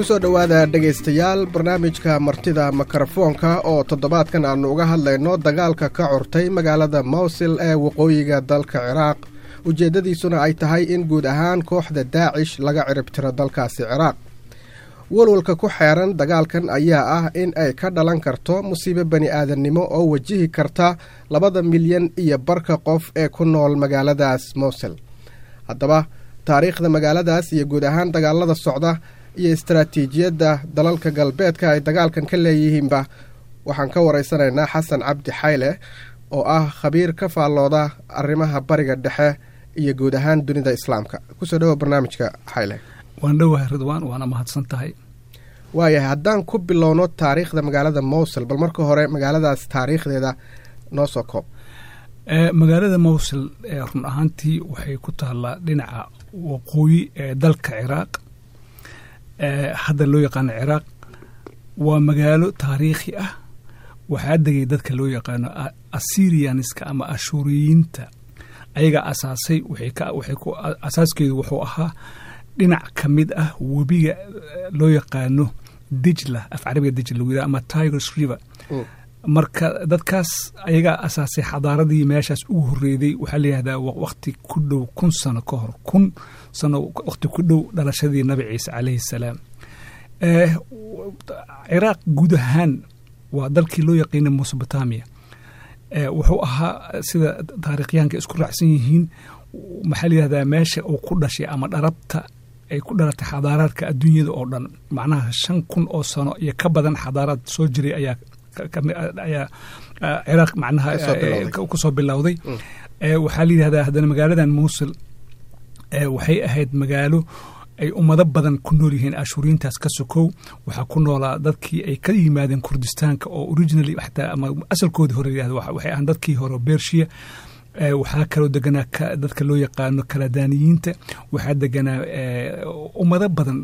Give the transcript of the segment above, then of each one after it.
kusoo dhowaada dhegaystayaal barnaamijka martida mikrofoonka oo toddobaadkan aannu uga hadlayno dagaalka ka curtay magaalada mawsil ee waqooyiga dalka ciraaq ujeeddadiisuna ay tahay in guud ahaan kooxda daacish laga ciribtiro dalkaasi ciraaq walwalka ku xeeran dagaalkan ayaa ah in ay ka dhalan karto musiibo bani aadannimo oo wajihi karta labada milyan iyo barka qof ee ku nool magaaladaas mowsil haddaba taariikhda magaaladaas iyo guud ahaan dagaalada socda iyo istaraatiijiyadda dalalka galbeedka ay dagaalkan ka leeyihiinba waxaan ka waraysanaynaa xasan cabdi xayle oo ah khabiir ka faallooda arrimaha bariga dhexe iyo guud ahaan dunida islaamka kusoo dhawo barnaamijka xayle waan dhowahay ridwaan waana mahadsan tahay waayahay haddaan ku bilowno taariikhda magaalada mowsil bal marka hore magaaladaas taariikhdeeda noo soo koob magaalada mowsil run ahaantii waxay ku taallaa dhinaca waqooyi ee dalka ciraaq hadda loo yaqaano ciraaq waa magaalo taariikhi ah waxaa degay dadka loo yaqaano assyrianiska ama ashuuriyiinta ayagaa asaasay asaaskeedu wuxuu ahaa dhinac ka mid ah webiga loo yaqaano dijla af carabiga dijla lagu yidhaha ama tigers river marka dadkaas ayagaa asaasay xadaaradii meeshaas ugu horreeday waxaa layihahdaa wakti ku dhow kun sano ka hor kun sano wakti ku dhow dhalashadii nabi ciise calayhi salaam ciraaq guud ahaan waa dalkii loo yaqiina mesobotamia wuxuu ahaa sida taarikhyaanka isku raacsan yihiin maxaa layihahdaa meesha uu ku dhashay ama dharabta ay ku dhalatay xadaaraadka adduunyada oo dhan macnaha shan kun oo sano iyo ka badan xadaaraad soo jiray ayaa ayaa ciraaq macnaha kusoo bilowday waxaa layidhahdaa haddana magaaladan muusil waxay ahayd magaalo ay ummado badan ku nool yihiin ashuriintaas ka sokow waxaa ku noolaa dadkii ay ka yimaadeen kurdistaanka oo originally xataa ama asalkoodii hore yihahda waxay ahaan dadkii hore bershiya waxaa kaloo deganaa dadka loo yaqaano kaladaaniyiinta waxaa deganaa ummado badan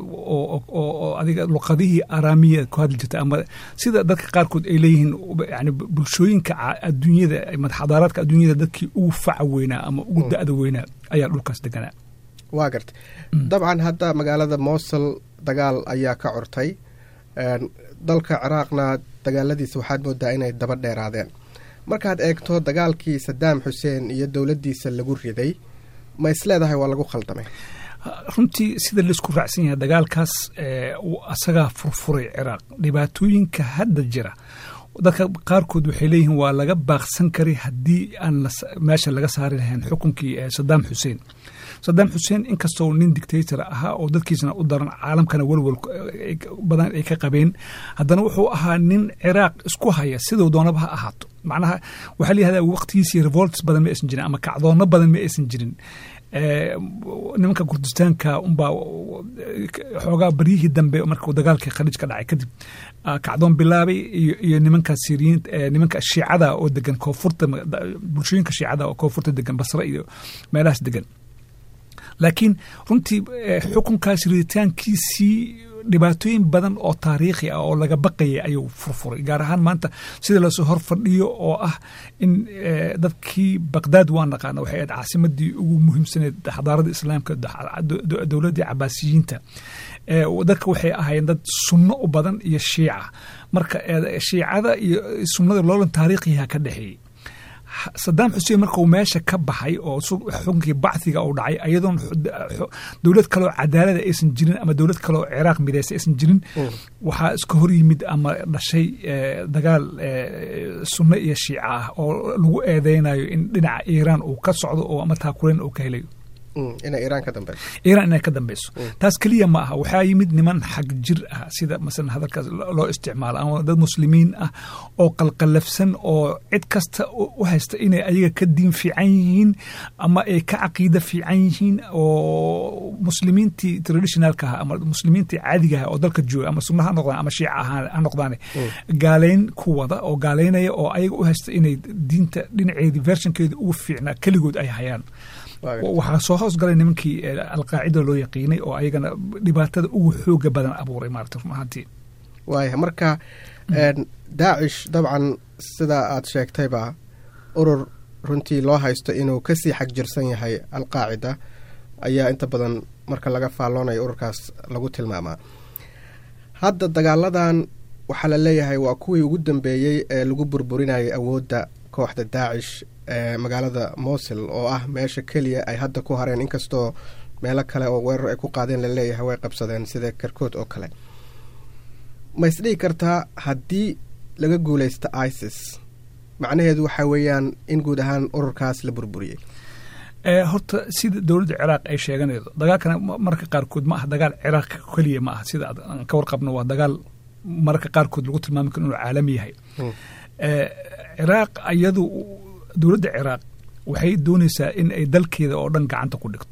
oo adiga luqadihii araamiya ku hadli jirta ama sida dadka qaarkood ay leeyihiin yani bulshooyinka adduunyada xadaaraadka adduunyada dadkii ugu faca weynaa ama ugu da'da weynaa ayaa dhulkaas deganaa waa garta dabcan hadda magaalada mowsil dagaal ayaa ka curtay dalka ciraaqna dagaaladiisa waxaad moodaa inay daba dheeraadeen markaad eegto dagaalkii sadaam xuseen iyo dowladdiisa lagu riday ma isleedahay waa lagu khaldamay runtii sida laisku raacsan yahay dagaalkaas asagaa furfuray ciraaq dhibaatooyinka hadda jira dadka qaarkood waxay leeyihiin waa laga baaqsan karay haddii aan meesha laga saari lahayn xukunkii sadaam xuseen sadaam xuseen inkastoo nin dictator ahaa oo dadkiisana u daran caalamkana welwel badan ay ka qabeen haddana wuxuu ahaa nin ciraaq isku haya siduu doonaba ha ahaato macnaha waxaa layihahdaa waqtigiisii revolts badan ma aysan jirin ama kacdoonno badan ma aysan jirin nimanka kurdistaanka unbaa xoogaa baryihii dambe markuu dagaalkii khaliij ka dhacay kadib kacdoon bilaabay iyo nimanka siriyiin nimanka shiicada oo degan koonfurta bulshooyinka shiicada oo koonfurta degan basre iyo meelahaas degan laakiin runtii xukunkaas riditaankiisii dhibaatooyin badan oo taariikhi ah oo laga baqayay ayuu furfuray gaar ahaan maanta sida lasoo hor fadhiyo oo ah in dadkii baqdaad waa naqaana waxay ahayd caasimadii ugu muhiimsaneed xadaaradda islaamka dowladdii cabaasiyiinta dadka waxay ahaayeen dad sunno u badan iyo shiica marka shiicada iyo sunnada loolan taariikhiha ka dhexeeyey sadaam xuseen markuu meesha ka baxay oo xukunkii bacdiga uu dhacay ayadoon dowlad kaloo cadaalada aysan jirin ama dowlad kaloo ciraaq mideysa aysan jirin waxaa iska hor yimid ama dhashay dagaal sunno iyo shiica ah oo lagu eedeynayo in dhinaca iiraan uu ka socdo oo ama taakuleen uu ka helayo inay iiraan ka dambeyso iiraan inay ka dambeyso taas keliya ma aha waxaa yimid niman xag jir ah sida masalan hadalkaas loo isticmaalo ama dad muslimiin ah oo qalqalafsan oo cid kasta u haysta inay ayaga ka diin fiican yihiin ama ay ka caqiida fiican yihiin oo muslimiintii traditionalka ah ama muslimiintii caadiga ah oo dalka jooga ama sunna ha noqdaan ama shiica ha noqdaane gaaleyn ku wada oo gaaleynaya oo ayaga u haysta inay diinta dhinaceedii vershankeeda ugu fiicnaa keligood ay hayaan waxaa soo hoos galay nimankii alqaacida loo yaqiinay oo ayagana dhibaatada ugu xooga badan abuuray maarata run ahaantii waaya marka daacish dabcan sidaa aad sheegtayba urur runtii loo haysto inuu kasii xag jirsan yahay alqaacida ayaa inta badan marka laga faalloonayo ururkaas lagu tilmaamaa hadda dagaaladan waxaa la leeyahay waa kuwii ugu dambeeyey ee lagu burburinayay awoodda kooxda daacish ee magaalada mosil oo ah meesha keliya ay hadda ku hareen inkastoo meelo kale oo weerar ay ku qaadeen laleeyahay way qabsadeen sida karkood oo kale ma isdhihi kartaa haddii laga guuleysta isis macnaheedu waxaa weeyaan in guud ahaan ururkaas la burburiyey horta sida dowladda ciraaq ay sheeganaydo dagaalkana mararka qaarkood ma aha dagaal ciraaq keliya ma aha sida aan ka warqabno waa dagaal mararka qaarkood lagu tilmaami karo inuu caalami yahay ciraaq iyadu dowladda ciraaq waxay doonaysaa in ay dalkeeda oo dhan gacanta ku dhigto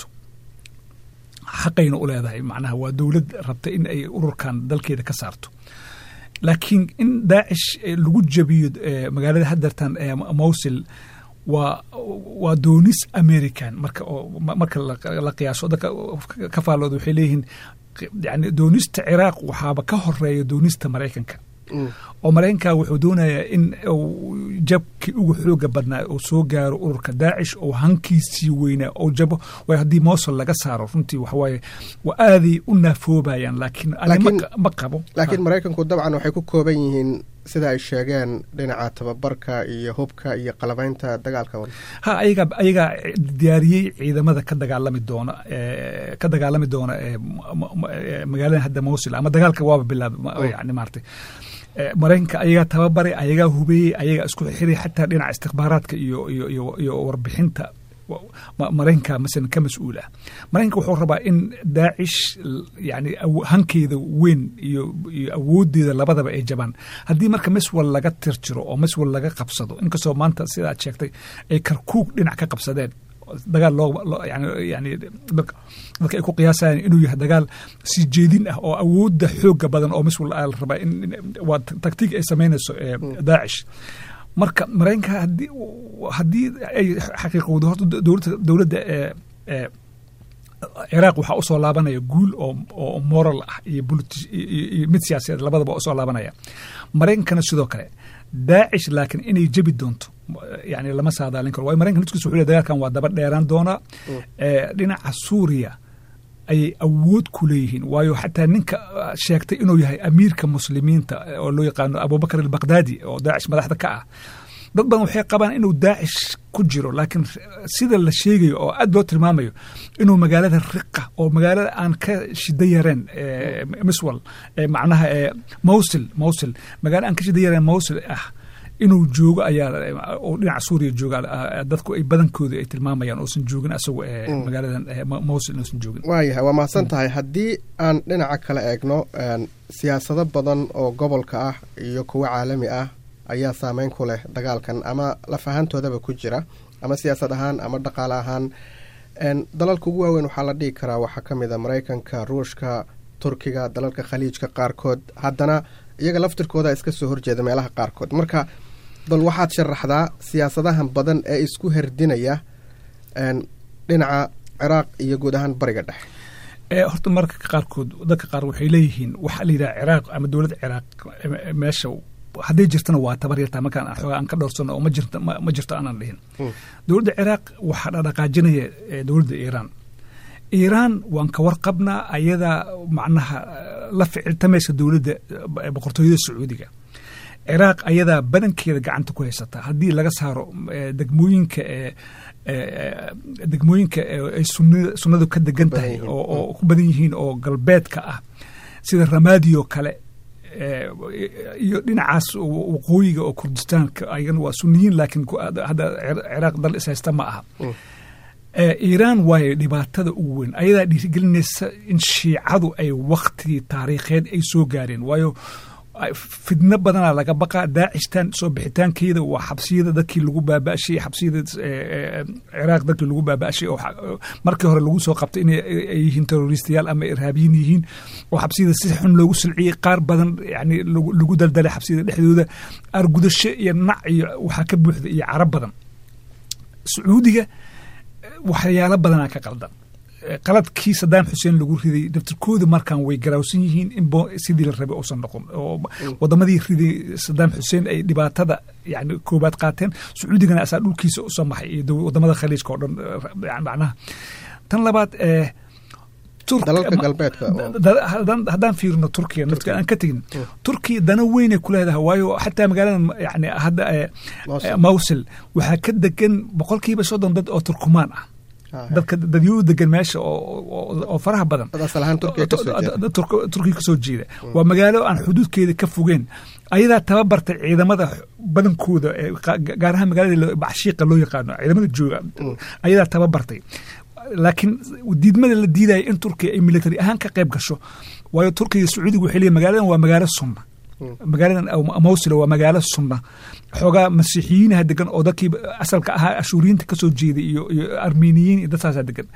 xaqayna u leedahay macnaha waa dowlad rabta in ay ururkan dalkeeda ka saarto laakiin in daacish lagu jabiyo magaalada hadartan ee mowsil waa waa doonis american marka marka la qiyaaso dadka ka faallooda waxay leeyihiin yani doonista ciraaq waxaaba ka horeeya doonista maraykanka oo maraykanka wuxuu doonayaa in uu jabkii ugu xooga badnaa uu soo gaaro ururka daacish oo hankiisii weynaa oo jabo way haddii mosul laga saaro runtii waxawaaye waa aaday u naafoobayaan laakiin ma qabo laakiin maraykanku dabcan waxay ku kooban yihiin sida ay sheegeen dhinaca tababarka iyo hubka iyo qalabaynta dagaalka ha ayagaa ayagaa diyaariyey ciidamada ka dagaalami doona ka dagaalami doona magaalada hadda mosul ama dagaalka waaba bilaabay yani maartay maraykanka ayagaa tababaray ayagaa hubeeyey ayagaa isku xiray xataa dhinaca istikbaaraadka iyo iyo iyo iyo warbixinta maraykanka masalan ka mas-uul ah maraykanka wuxuu rabaa in daacish yani hankeeda weyn iyo iyo awooddeeda labadaba ay jabaan haddii marka miswal laga tirjiro oo miswal laga qabsado inkastoo maanta sida aad sheegtay ay karkuug dhinac ka qabsadeen dagaal loo yani dadka ay ku qiyaasayaan inuu yahay dagaal sii jeedin ah oo awoodda xooga badan oo miswal la rabaa in waa taktiig ay samaynayso daacish marka maraykanka haddii haddii ay xaqiiqowdo horta dowladda dowladda ciraaq waxaa usoo laabanaya guul oo oo moral ah iyo iyo mid siyaasadeed labadaba usoo laabanaya maraykankana sidoo kale daacish laakiin inay jebi doonto yani lama saadaalin karo waayo maraykanka nudkiisa wuxuu dagaalkan waa daba dheeraan doonaa dhinaca suuriya ayay awood ku leeyihiin waayo xataa ninka sheegtay inuu yahay amiirka muslimiinta oo loo yaqaano abubakar albakhdadi oo daacish madaxda ka ah dad badan waxay qabaan inuu daacish ku jiro laakiin sida la sheegayo oo aad loo tilmaamayo inuu magaalada riqa oo magaalada aan ka shida yareen miswal macnaha mowsil mowsil magaala aan ka shida yareen mowsil ah inuu joogo ayaa oo dhinaca suuriya jooga dadku ay badankooda ay tilmaamayaan oosan joogin asagu magaaladan mowsil inuusan joogin waayahay waa mahadsan tahay haddii aan dhinaca kale eegno siyaasado badan oo gobolka ah iyo kuwo caalami ah ayaa saameyn ku leh dagaalkan ama lafahantoodaba ku jira ama siyaasad ahaan ama dhaqaale ahaan dalalka ugu waaweyn waxaa la dhihi karaa waxaa ka mid a maraykanka ruushka turkiga dalalka khaliijka qaarkood haddana iyaga laftirkooda iska soo horjeeda meelaha qaarkood marka bal waxaad sharaxdaa siyaasadahan badan ee isku herdinaya dhinaca ciraaq iyo guud ahaan bariga dhexe horta mararka qaarkood dadka qaar waxay leeyihiin waxaa la yidhaha ciraaq ama dowladda ciraaq meesha hadday jirtana waa tabar yartaa markaan xoogaa aan ka dhowrsano oo ma jirto aanan dhihin dowladda ciraaq waxaa dhaqaajinaya dowladda iiraan iiraan waan ka warqabnaa ayadaa macnaha la ficiltamaysa dowladda boqortooyada sacuudiga ciraaq ayadaa badankeeda gacanta ku haysata haddii laga saaro degmooyinka degmooyinka ay sunnadu ka degan tahay oo ku badan yihiin oo galbeedka ah sida ramaadioo kale iyo dhinacaas waqooyiga oo kurdistaanka ayagana waa sunniyiin laakiin hadda ciraaq dal ishaysta ma aha iiraan waayo dhibaatada ugu weyn ayadaa dhiirigelinaysa in shiicadu ay waktigii taariikheed ay soo gaareen waayo fidno badanaa laga baqaa daacishtan soo bixitaankeeda waa xabsiyada dadkii lagu baaba'shay xabsiyada ciraaq dadkii lagu baaba'shay oo markii hore lagu soo qabtay inay yihiin terroristayaal ama irhaabiyiin yihiin oo xabsiyada si xun loogu silciyey qaar badan yani lagu daldalay xabsiyada dhexdooda argudasho iyo nac iyo waxaa ka buuxda iyo carab badan sacuudiga waxyaalo badanaa ka qaldan qaladkii sadaam xuseen lagu riday daftirkooda markaan way garaawsan yihiin in sidii la rabay uusan noqon oo wadamadii riday sadaam xuseen ay dhibaatada yani koobaad qaateen sacuudigana asaa dhulkiisa usoo maxay iyo wadamada khaliijka oo dhan macnaha tan labaad dalalka galbeedka haddaan fiirino turkiya naftka aan ka tegin turkiya dana weynay ku leedahay waayo xataa magaalada yani hadda mawsil waxaa ka degan boqolkiiba soddon dad oo turkumaan ah dadka dadyo u degan meesha oo faraha badan turkiya kasoo jeeda waa magaalo aan xuduudkeeda ka fogeen ayadaa tababartay ciidamada badankooda gaar ahaan magaalada bacshiiqa loo yaqaano ciidamada jooga ayadaa tababartay laakiin diidmada la diidaya in turkiya ay military ahaan ka qayb gasho waayo turkiga sacuudiga waxay leeyihin magaaladan waa magaalo sunna magaaladan mawsil waa magaalo sunna xoogaa masiixiyiinaha degan oo dadkii asalka ahaa ashuuriyiinta kasoo jeeday iyo iyo armeniyiin iyo dadkaasaa degan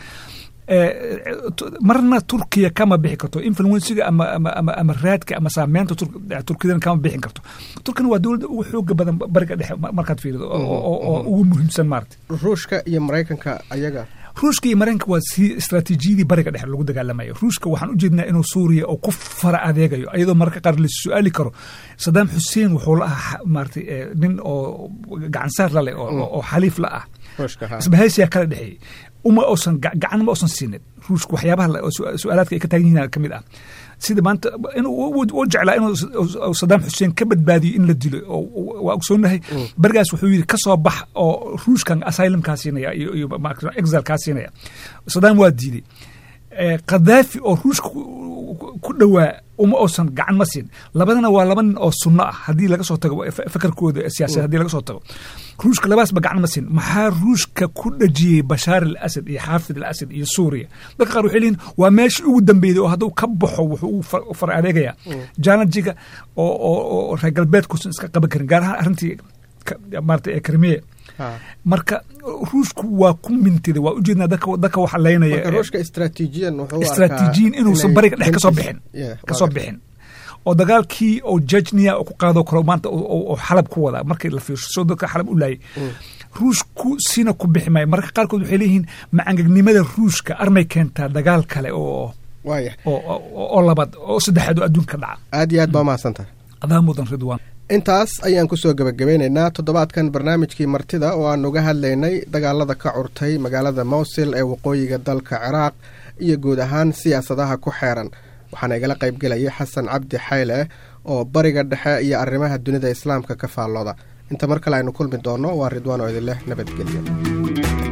marna turkiya kama bixi karto influensiga ama ama ama ama raadka ama saameynta turkidana kama bixin karto turkina waa dowladda ugu xooga badan bariga dhexe markaad fiirido oo ugu muhiimsan maarata ruushka iyo maraykanka ayaga ruushka iyo maraykanka waa si istraatiijiyadii bariga dhexe lagu dagaalamayo ruushka waxaan u jeednaa inuu suuriya oo ku fara adeegayo iyadoo mararka qaar la su-aali karo sadaam xuseen wuxuu la ahaa maarata nin oo gacansaar la leh oo xaliif la ah isbahaysiyaa kala dhexeeyey uma uusan gacan ma uusan siinin ruushka waxyaabaha su-aalaadka ay ka taagan yihiin ka mid ah sida maanta u jeclaa inuu sadaam xuseen ka badbaadiyo in la dilo waa ogsoonahay berigaas wuxuu yidhi ka soo bax oo ruushkan asylumkaa siinaya iyo exilkaa siinaya sadaam waa diiday khadaafi oo ruushka ku dhowaa uma uusan gacan ma siin labadana waa laba nin oo sunno ah haddii laga soo tago fakarkooda siyaasadeed hadii laga soo tago ruushka labaasba gacan ma siin maxaa ruushka ku dhajiyey bashaar al asad iyo xaafid al asad iyo suuriya dadka qaar waxay leeyihin waa meeshii ugu dambeeyday oo hadduu ka baxo wuxuu u far adeegayaa janajiga oo oo reer galbeedkuusan iska qaban karin gaar ahaan arrintii maarata ee krimiya marka ruushku waa ku mintiday waa ujeednaa dadka dadka waxa leynaya ruushka istraatiijiyan wuxuu istraatiijiyin inuusan bariga dhex kasoo bixin kasoo bixin oo dagaalkii oo jejnia oo ku qaado karo maanta oo xalab ku wada markii la fiirsho soo dadka xalab u laayay ruushku sina ku bixi maayo marka qaarkood waxay leeyihiin macangegnimada ruushka armay keentaa dagaal kale oo oo labaad oo saddexaad oo adduunka dhaca aad iyo aad baa mahadsantahay adaa mudan ridwaan intaas ayaan kusoo gebagabeynaynaa toddobaadkan barnaamijkii martida oo aan uga hadlaynay dagaalada ka curtay magaalada mawsil ee waqooyiga dalka ciraaq iyo guud ahaan siyaasadaha ku xeeran waxaana igala qaybgelayay xasan cabdi xayle oo bariga dhexe iyo arrimaha dunida islaamka ka faallooda inta mar kale aynu kulmi doonno waa ridwaan oo idinleh nabadgelyo